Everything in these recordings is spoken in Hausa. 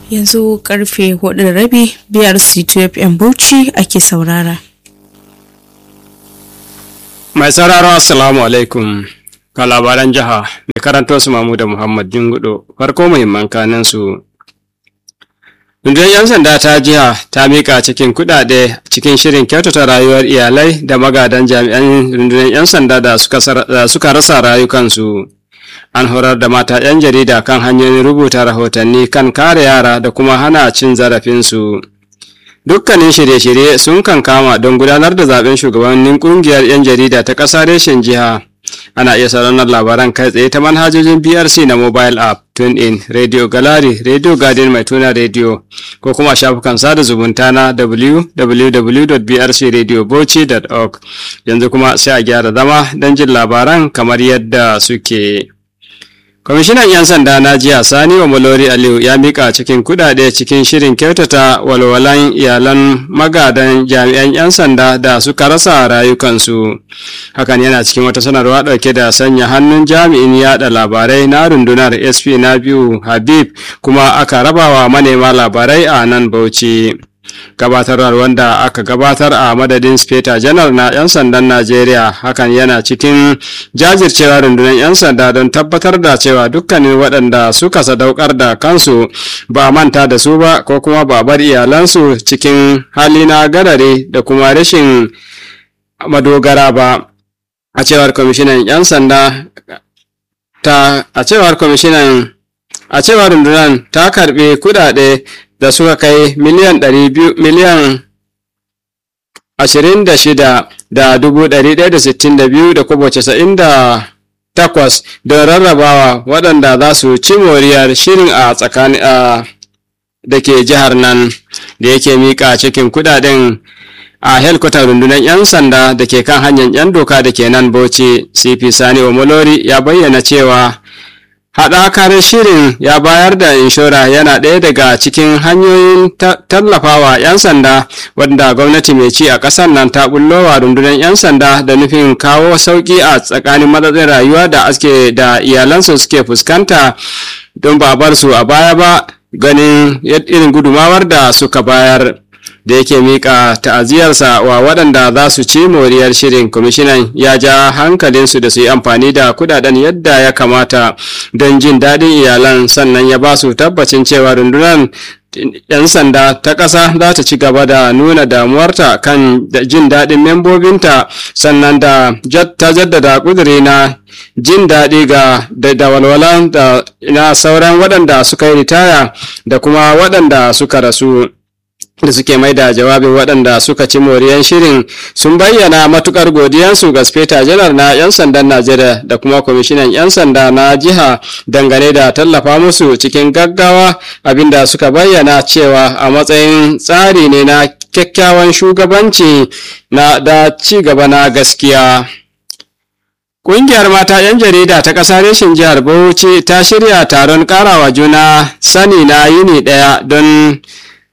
yanzu karfe hudu da rabi biyar c2fm bauchi ake saurara mai sauraro assalamu alaikum ga labaran jiha mai karanto su mamu da muhammad jingudo farko muhimman kanin su rundunar 'yan sanda ta jiha ta mika cikin kudade cikin shirin kyautata rayuwar iyalai da magadan jami'an rundunar 'yan sanda da suka rasa rayukansu an horar da mata 'yan jarida kan hanyoyin rubuta rahotanni kan kare yara da kuma hana cin zarafinsu dukkanin shirye-shirye sun kan kama don gudanar da zaben shugabannin kungiyar 'yan jarida ta ƙasa reshen jiha ana iya sauraron labaran kai tsaye ta manhajojin brc na mobile app tune in radio gallery radio garden mai tuna radio ko kuma shafukan sada zumunta na www.brcradiobochi.org yanzu kuma sai a gyara zama don jin labaran kamar yadda suke. kwamishinan 'yan sanda na jiya sani wa malori aliyu ya mika cikin kudade cikin shirin kyautata walwalan iyalan magadan jami'an 'yan sanda da suka rasa rayukansu hakan yana cikin wata sanarwa dauke da sanya hannun jami'in yada labarai na rundunar sp na biyu habib kuma aka rabawa manema labarai a nan bauchi gabatarwar wanda aka gabatar a madadin speta janar na 'yan sandan najeriya hakan yana cikin jajircewa rundunar 'yan sanda don tabbatar da cewa dukkanin waɗanda suka sadaukar da kansu ba manta da su ba ko kuma ba bar iyalansu cikin hali na gadare da kuma rashin madogara ba a cewar kwamishinan 'yan sanda ta a cewar kwamishinan a cewar rundunar ta karbi kudade da suka kai miliyan miliyan ashirin da shida da dubu ɗari ɗaya da sittin da biyu da kuma casa'in da takwas don rarrabawa waɗanda za su ci moriyar shirin a tsakani a da ke jihar nan da yake miƙa cikin kudaden a helkwatar rundunar 'yan sanda da ke kan hanyar 'yan doka da ke nan bauchi cp sani omolori ya bayyana cewa haɗakar shirin ya bayar da inshora yana ɗaya daga cikin hanyoyin tallafawa 'yan sanda wanda gwamnati mai ci a ƙasar nan ta bullowa rundunar 'yan sanda da nufin kawo sauƙi a tsakanin matsatsin rayuwa da aske da iyalansu suke fuskanta don ba bar su a baya ba ganin irin gudumawar da suka bayar da yake mika ta'aziyarsa wa waɗanda za su ci moriyar shirin kwamishinan ya ja hankalinsu da su yi amfani da kudaden yadda ya kamata don jin daɗin iyalan sannan ya ba su tabbacin cewa rundunar 'yan sanda ta ƙasa za ta ci gaba da nuna damuwarta kan jin daɗin membobinta sannan da ta jaddada ƙuduri na jin daɗi ga da walwala da na sauran waɗanda suka yi ritaya da kuma waɗanda suka rasu da suke mai da jawabin waɗanda suka ci moriyan shirin sun bayyana matukar godiyansu ga speta janar na 'yan sandan najeriya da kuma kwamishinan 'yan sanda na jiha dangane da tallafa musu cikin gaggawa abinda suka bayyana cewa a matsayin tsari ne na kyakkyawan shugabanci na da ci gaba na gaskiya Ƙungiyar mata 'yan jarida ta ƙasa reshen jihar Bauchi ta shirya taron ƙarawa juna sani na yini ɗaya don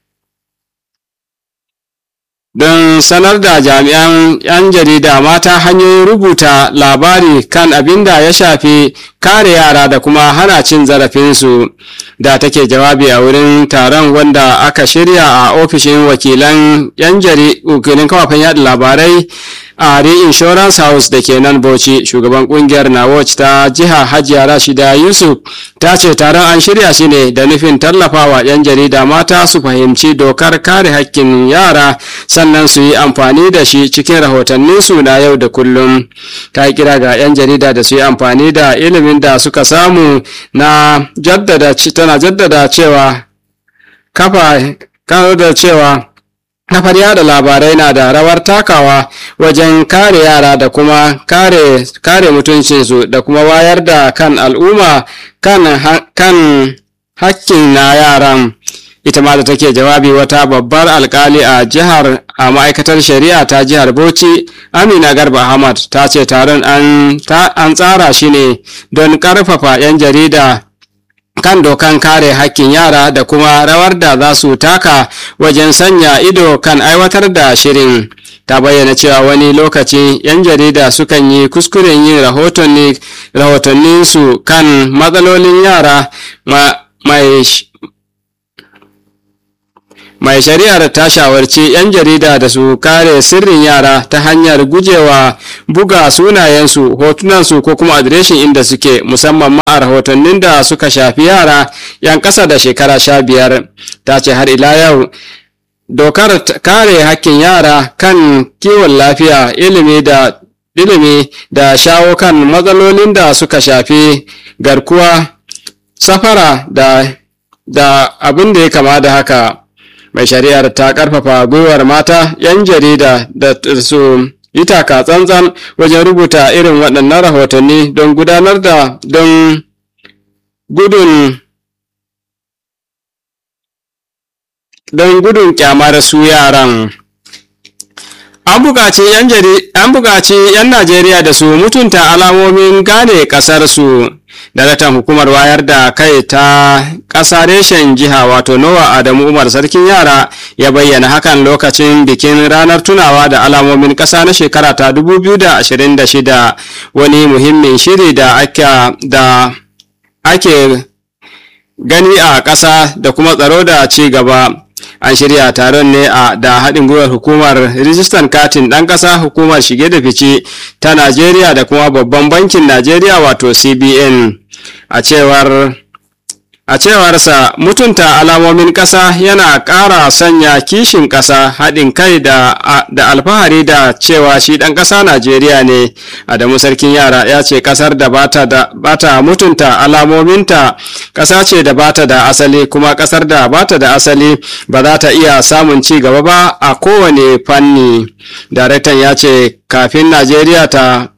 don sanar da jami'an 'yan jarida mata hanyoyin rubuta labari kan abin da ya shafi kare yara da kuma hana cin zarafinsu da take jawabi a wurin taron wanda aka shirya a ofishin wakilan 'yan wakilan kafafen yada labarai a Insurance House da ke nan Bauchi shugaban kungiyar Nawatch ta jiha Hajiya Rashida Yusuf ta ce taron an shirya shi ne da nufin tallafawa 'yan jarida mata su fahimci dokar kare hakkin yara sannan su yi amfani da shi cikin rahotanninsu na yau da kullum ta yi kira ga 'yan jarida da su yi amfani da ilimin da suka samu na jaddada tana jaddada cewa kafa da cewa kafar yada labarai na da rawar takawa wajen kare yara da kuma kare, kare mutuncinsu da kuma wayar da kan al'umma kan, kan hakkin na yaran ita ma da take jawabi wata babbar alkali a jihar a ma'aikatar shari'a ta jihar bauchi amina garba ahmad ta ce taron an tsara shi ne don karfafa 'yan jarida kan dokan kare hakkin yara da kuma rawar da za su taka wajen sanya ido kan aiwatar da shirin ta bayyana cewa wani lokaci 'yan jarida sukan yi kuskuren yin rahotanninsu kan matsalolin yara mai mai shari'ar ta shawarci 'yan jarida da su kare sirrin yara ta hanyar gujewa buga sunayensu hotunansu ko kuma adireshin inda suke musamman ma a rahotannin da suka shafi yara 'yan ƙasa da shekara sha biyar ta ce har ila yau dokar kare hakkin yara kan kiwon lafiya ilimi da ilimi da shawo kan matsalolin da suka shafi garkuwa safara da da abin da ya kama da haka mai shari'ar ta karfafa gwiwar mata 'yan jarida da su yi taka tsantsan wajen rubuta irin waɗannan rahotanni don gudanar da don gudun don gudun kyamar su yaran an buƙaci 'yan najeriya da su mutunta alamomin gane ƙasarsu daraktan hukumar wayar da kai ta ƙasa reshen jiha wato nowa adamu umar sarkin yara ya bayyana hakan lokacin bikin ranar tunawa da alamomin ƙasa na shekara ta 2026 wani muhimmin shiri da ake gani a ƙasa da kuma tsaro da ci gaba an shirya taron ne a da haɗin gwiwar hukumar rijistan katin ɗan ƙasa hukumar shige da fice ta najeriya da kuma babban bankin najeriya wato cbn a cewar a cewarsa mutunta alamomin ƙasa yana ƙara sanya kishin ƙasa haɗin kai da, da alfahari da cewa shi ɗan ƙasa najeriya ne adamu sarkin yara ya ce ƙasar da bata, da bata mutunta alamominta ƙasa ce da bata da asali kuma ƙasar da bata da asali ba za ta iya samun ci gaba ba a kowane fanni daraktan ya ce kafin najeriya ta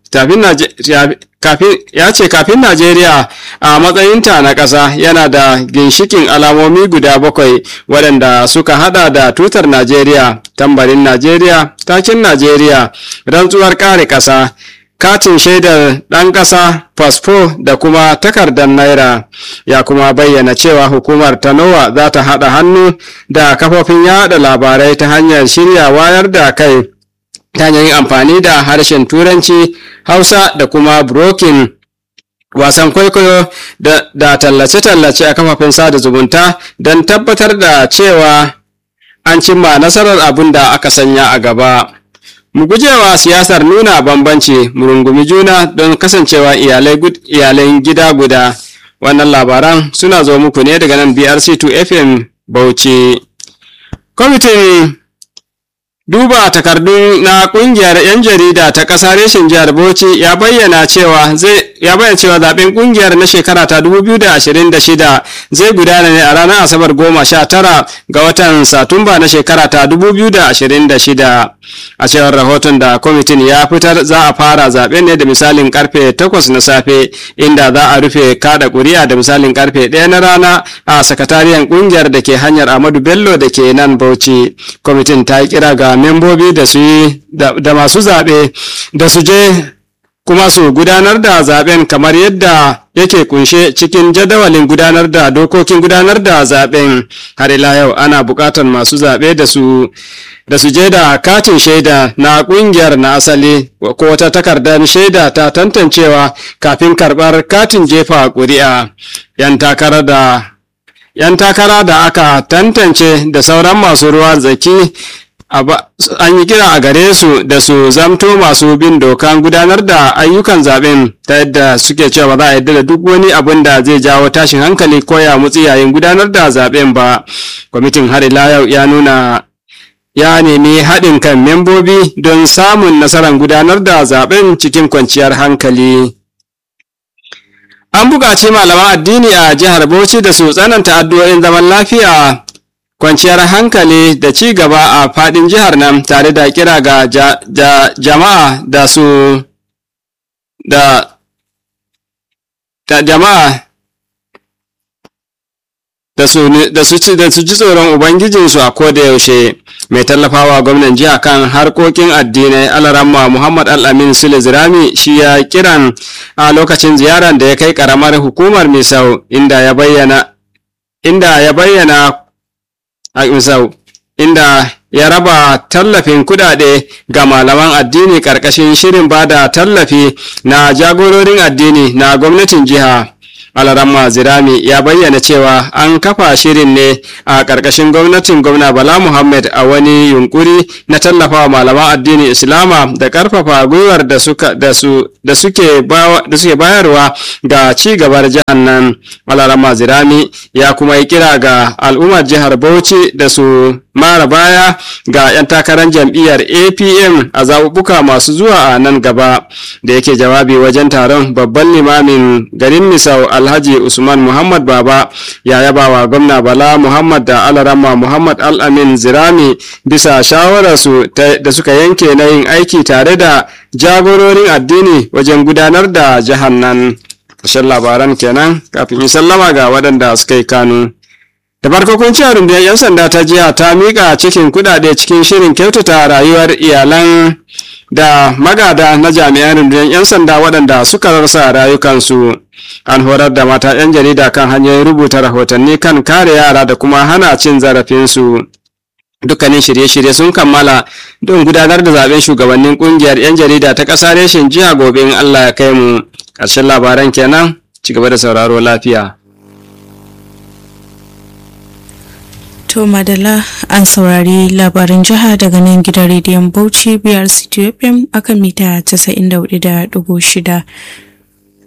kafin ya ce kafin Najeriya a matsayinta na ƙasa yana da ginshikin alamomi guda bakwai waɗanda suka hada da tutar Najeriya, tambarin Najeriya, takin Najeriya, rantsuwar kare ƙasa, katin shaidar ɗan ƙasa, fasfo da kuma takardar naira. Ya kuma bayyana cewa hukumar ta NOWA za ta haɗa hannu da kafofin yaɗa labarai ta hanyar shirya wayar da kai. ta hanyar yin amfani da harshen turanci hausa da kuma brokin wasan kwaikwayo da tallace-tallace a kafafen sada zumunta don tabbatar da cewa an cimma nasarar abin da aka sanya a gaba mu gujewa siyasar nuna bambanci mu rungumi juna don kasancewa iyalai gida guda wannan labaran suna zo muku ne daga nan brc2 fm bauchi kwamitin duba takardu na kungiyar 'yan jarida ta ƙasa reshen jihar bauchi ya bayyana cewa zai ya bayyana cewa zaben kungiyar na shekara ta 2026 zai gudana ne a ranar asabar goma sha tara ga watan satumba na shekara ta 2026 a cewar rahoton da kwamitin ya fitar za a fara zaben ne da misalin karfe 8 na safe inda za a rufe kada kuri'a da misalin karfe 1 na rana a sakatariyar kungiyar da ke hanyar amadu bello da ke nan bauchi kwamitin ta yi kira ga membobi da su yi da masu zaɓe da su je kuma su gudanar da zaben kamar yadda yake kunshe cikin jadawalin gudanar da dokokin gudanar da zaben har ila yau ana buƙatar masu zaɓe da su da su je da katin shaida na ƙungiyar na asali ko wata takardar shaida ta tantancewa kafin karɓar katin jefa ƙuri'a yan takara da yan takara da aka tantance da sauran masu ruwa zaki an yi kira a gare su da su zamto masu bin dokan gudanar da ayyukan zaben ta yadda suke cewa ba za a yadda da duk wani abin da zai jawo tashin hankali ko ya mutsi yayin gudanar da zaben ba kwamitin har ila yau ya nuna ya nemi haɗin kan membobi don samun nasarar gudanar da zaben cikin kwanciyar hankali an buƙaci malaman addini a jihar bauchi da su tsananta addu'o'in zaman lafiya kwanciyar hankali da ci gaba a fadin jihar nan tare da kira ga ja, ja, jama'a da su da, da jama'a da su da su ci da su ji tsoron ubangijinsu a koda yaushe mai tallafawa gwamnan jiha kan harkokin addinai alaramma muhammad al-amin sule zirami shi ya kiran a lokacin ziyarar da ya kai karamar hukumar misau inda ya bayyana inda ya bayyana a misau inda ya raba tallafin kudade ga malaman addini karkashin shirin bada tallafi na jagororin addini na gwamnatin jiha alaramma zirami ya bayyana cewa an kafa shirin ne a ƙarƙashin gwamnatin gwamna bala muhammad a wani yunkuri na tallafawa malaman addinin islama da ƙarfafa gwiwar da suke bayarwa ga ci gabar jihar nan alaramma zirami ya kuma yi kira ga al'ummar jihar bauchi da su mara baya ga 'yan takarar jam'iyyar apm a zaɓuɓɓuka masu zuwa a nan gaba da yake jawabi wajen taron babban limamin garin misau alhaji usman muhammad baba ya yaba wa gwamna bala muhammad da alarama muhammad al-amin zirami bisa shawararsu da suka yanke na yin aiki tare da jagororin addini wajen gudanar da jihar nan ƙarshen labaran kenan kafin in sallama ga waɗanda suka yi kanu da farko kun ci rundunar 'yan sanda ta jiya ta miƙa cikin kuɗaɗe cikin shirin kyautata rayuwar iyalan da magada na jami'an rundunar 'yan sanda waɗanda suka rasa rayukansu an horar da mata 'yan jarida kan hanyoyin rubuta rahotanni kan kare yara da kuma hana cin zarafinsu dukkanin shirye-shirye sun kammala don gudanar da zaben shugabannin kungiyar 'yan jarida ta ƙasa reshen jiya gobe in allah ya kai mu ƙarshen labaran kenan ci gaba da sauraro lafiya To Madala an saurari labarin jiha daga nan gidan rediyon Bauchi BRC FM akan mita 94.6